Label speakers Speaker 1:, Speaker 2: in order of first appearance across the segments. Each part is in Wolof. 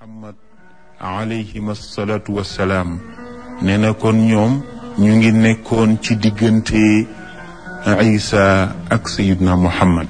Speaker 1: muhammad alayhim asalaatu wassalaam nee na kon ñoom ñu ngi nekkoon ci diggante isa ak sayidna muhammad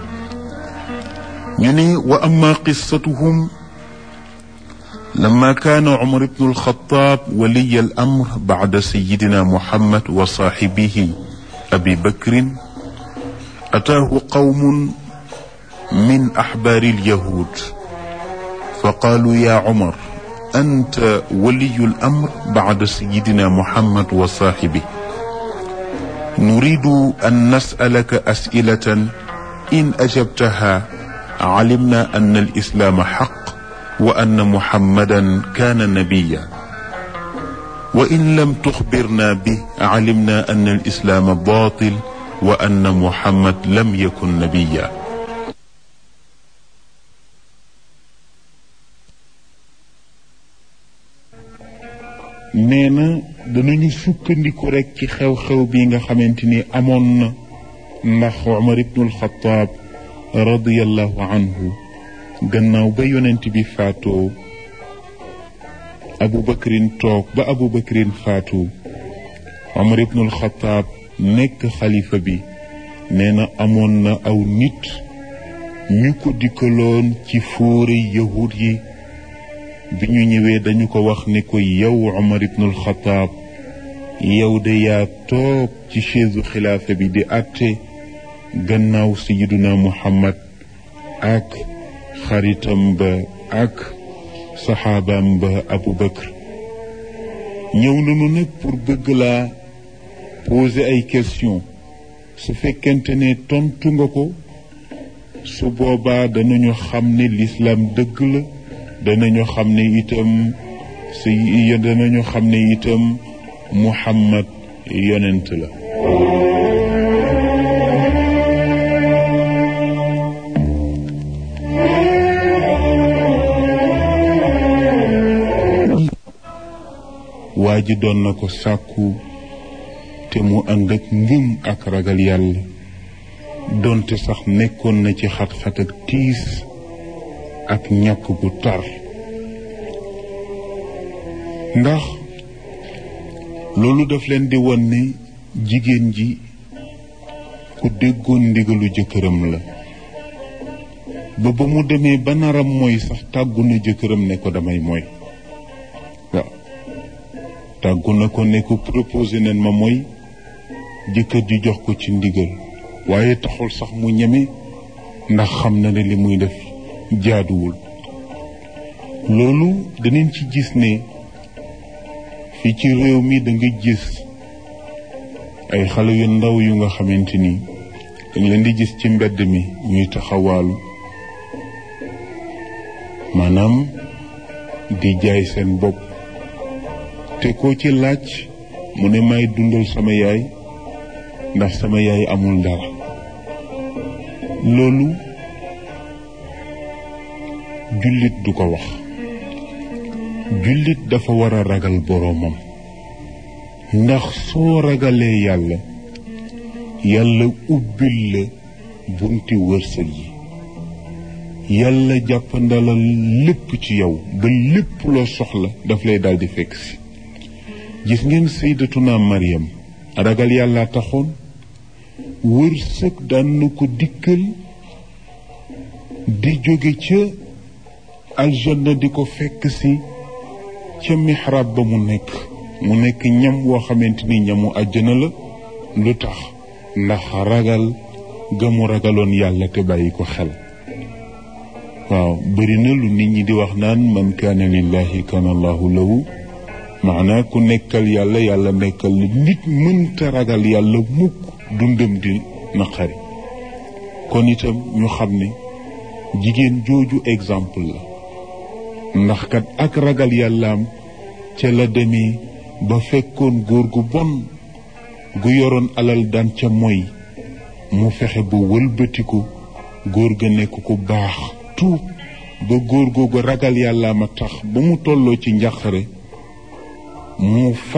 Speaker 1: ñu ne wa amma qissatuhum لما كان عمر بن الخطاب ولي الأمر بعد سيدنا محمد وصاحبه أبي بكر أتاه قوم من أحبار اليهود فقالوا يا عمر أنت ولي الأمر بعد سيدنا محمد وصاحبه نريد أن نسألك أسئلة إن أجبتها علمنا أن الإسلام حق وأن محمدا كان نبيا وإن لم تخبرنا به علمنا أن الإسلام باطل وأن محمد لم يكن نبيا nee na danañu sukkandiku rekk ci xew-xew bi nga xamante ni amoon na ndax Umar ibnul Xataab radiyallahu anhu gannaaw ba yonent bi faatoo abu bakrin toog ba abu bakrin faatu omar ibnul xataab nekk xalifa bi nee na amoon na aw nit ñu ko dikkaloon ci fóore yahud yi bi ñu ñëwee dañu ko wax ni ko yow omar ibnul xataab yow de yaa toog ci chaise xilaafa bi di àtte gannaaw sayiduna muhammad ak xaritam ba ak saxaabaam ba abu bakr ñëw nañu nag pour bëgg laa poser ay question su fekkente ne tontu nga ko su boobaa danañu xam ne lislaam dëgg la danañu xam ne itam si danañu xam ne itam muhammad yonent la waa ji doon na ko sàkku te mu ànd ak ngëm ak ragal yàlla doonte sax nekkoon na ci xat-xat ak tiis ak ñàkk gu tar ndax loolu daf leen di won ne jigéen ji ku déggoon ndigalu jëkkëram la ba ba mu demee ba naram mooy sax tàggu na jëkkëram ne ko damay mooy waaw tàggu na ko ne ko proposé nen ma mooy jëkkër ji jox ko ci ndigal waaye taxul sax mu ñeme ndax xam na ne li muy def jaaduwul loolu danañ ci gis ne fii ci réew mi da nga gis ay xale yu ndaw yu nga xamante ni dañ leen di gis ci mbedd mi ñuy taxawaalu maanaam di jaay seen bopp te koo ci laaj mu ne may dundal sama yaay ndax sama yaay amul dara loolu jullit du ko wax jullit dafa war a ragal boroomam ndax soo ragalee yàlla yàlla ubbil la bunti wërsëg yi yàlla jàppandalal lépp ci yow ba lépp loo soxla daf lay daldi fekk si gis ngeen sayyidatuna Maryam ragal yàlla taxoon wërsëg daan na ko dikkal di jóge ca aljanna di ko fekk si ca mihrab ba mu nekk mu nekk ñam woo xamante ni ñamu àjjana la lu tax ndax ragal ga mu ragaloon yàlla te bàyyi ko xel waaw bëri na lu nit ñi di wax naan man kaana lillahi kaana allahu lahu maanaa ku nekkal yàlla yàlla nekkal la nit mënta ragal yàlla mukk dundam di naqari kon itam ñu xam ne jigéen jooju exemple la ndax kat ak ragal yàllaam ca la demee ba fekkoon góor gu bon gu yoroon alal daan ca moy mu fexe ba wëlbatiku góor ga nekk ku baax tuub ba góor googu ragal yàllaam a tax ba mu tolloo ci njàqare mu